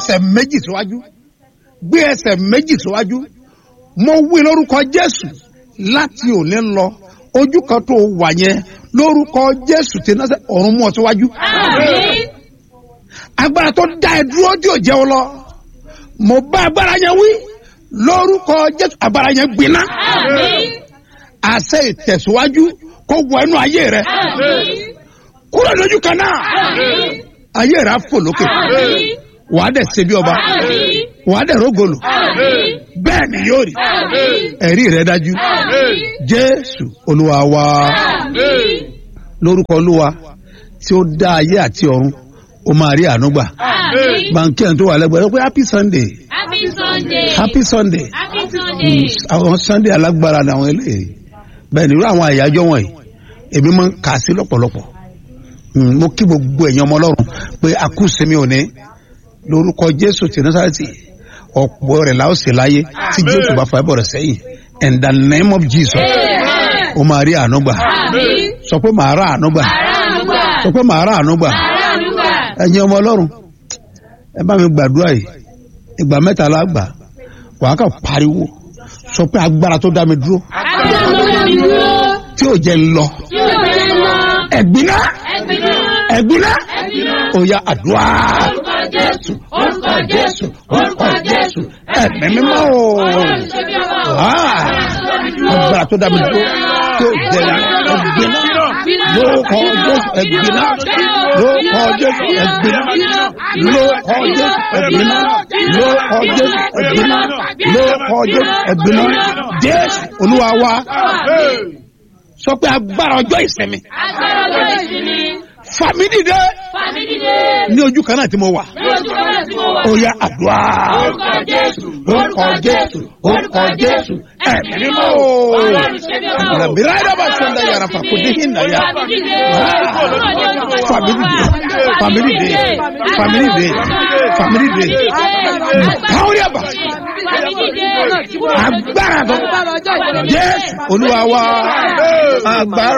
ẹsẹ̀ méjì síwájú gbé ẹsẹ̀ méjì síwájú mo wí lórúkọ jésù láti òní lọ ojú kan tó wà yẹn lórúkọ jésù tí náà ọ̀run mú ọ síwájú Àmín. agbára tó dá ẹ dúró tí ò jẹ́ ọ lọ mo bá agbára yẹn wí lórúkọ jésù agbára yẹn gbiná Àmín. àṣẹ ìtẹ̀síwájú kó wọ inú ayé rẹ Àmín. kúrò lójú kan náà Àmín. ayé rẹ á fò lókè Àmín. wàá dẹ̀ ṣe bí ọba Àmín. wàá dẹ̀ rógolò Àmín. bẹ́ẹ̀ ni yóò rí Àmín. ẹ̀rí rẹ dájú Àmín. jésù olúwa wa Àmín. lórúkọ olúwa tí ó dá ayé àti ọ̀run ó máa rí àánú gbà Àmín. bànkì ẹ̀ tó wà lẹ́gbẹ̀ẹ́ pé happy sunday Happy Sunday. happy sunday Happy Sunday. àwọn sunday alágbára ni àwọn eléyìí bẹ́ẹ̀ ni irú àwọn àyájọ́ wọ̀nyí èmi máa ń kà á sí lọ́pọ̀lọpọ̀ Mm, mo kí gbogbo ẹ̀yin ọmọ ọlọ́run pé a kú sinmi òní lórúkọ jésù ti násàrẹ́tì ọ̀pọ̀ rẹ̀ la ó sì láyé tí jésù bá fa ẹbọ rẹ̀ sẹ́yìn in the name of jesus Amen. ó máa rí àánú gbà Àmín. sọ pé màá rà àánú gbà Àràánúgbà. sọ pé màá rà àánú gbà Àràánúgbà. ẹ̀yin ọmọ ọlọ́run ẹ bá mi gbàdúrà yìí ìgbà mẹ́ta la gbà wàá kà pariwo sọ pé agbára tó dá mi dúró Agbára tó dá mi dúró. tí ò jẹ́ ń lọ Tí ó fẹ́ lọ. ẹ̀gbiná Ẹ̀gbìnà. ẹ̀gbiná Ẹ̀gbìnà. ó yá àdúrà Orúkọ Jésù. Orúkọ Jésù. Orúkọ Jésù. ẹ̀mí mímọ́ o Ọlọ́run ṣe bí ọba o. Ah. agbára tó dá mi dúró tí ò jẹ́ ń lọ ẹ̀gbiná lórúkọ jésù ẹ̀gbiná lórúkọ jésù ẹ̀gbiná lórúkọ jésù ẹ̀gbiná lórúkọ jésù ẹ̀gbiná lórúkọ jésù ẹ̀gbiná jésù olúwa wa sọ pé agbára ọjọ́ ìsinmi Agbára lọ́dọ̀ ìsinmi. fàmí dìde Fàmí dìde. ní ojú kan náà tí mo wà Ní ojú kan náà tí mo wà. ó yá àdúrà Orúkọ Jésù. orúkọ jésù orúkọ jésù ẹ̀mí mímọ́ o Ọlọ́run ṣe bí ọba o. rabira daba sanda yara fa kò dín hinna ya Fàmí dìde. family day family day family day family day káwọn yà bá Fàmí dìde. agbára tó jésù olúwa wa agbára.